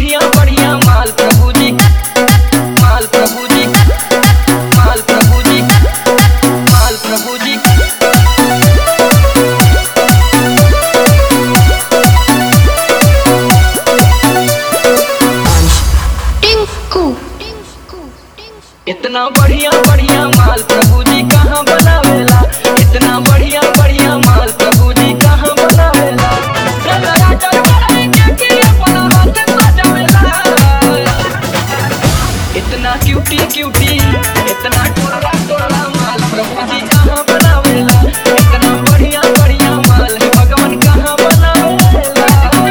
बढ़िया बढ़िया माल प्रभु जी माल प्रभु जी माल प्रभु जी माल प्रभु जी टिंकू इतना बढ़िया बढ़िया माल प्रभु जी कहाँ बनावेला इतना बढ़िया बढ़िया माल प्रभु जी कहाँ बनावेला टमाटर बढ़ाई के के अपना हाथ सजावेला इतना क्यूटी क्यूटी इतना टोला टोला माल प्रभु जी कहाँ बनावेला इतना बढ़िया बढ़िया माल है भगवान कहाँ बनावेला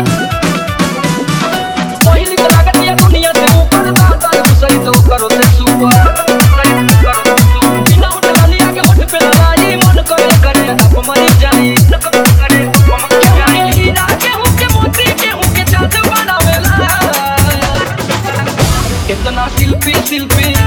पहिली त लागत या दुनिया से ऊपर दादा दूसरी तो करो ते सुपर बिना उठला लिया के होठ पे लगाई मन करे करे अब मर जाई न कब करे हम जाई हीरा के हो के मोती के हो के चांद बनावेला इतना शिल्पी शिल्पी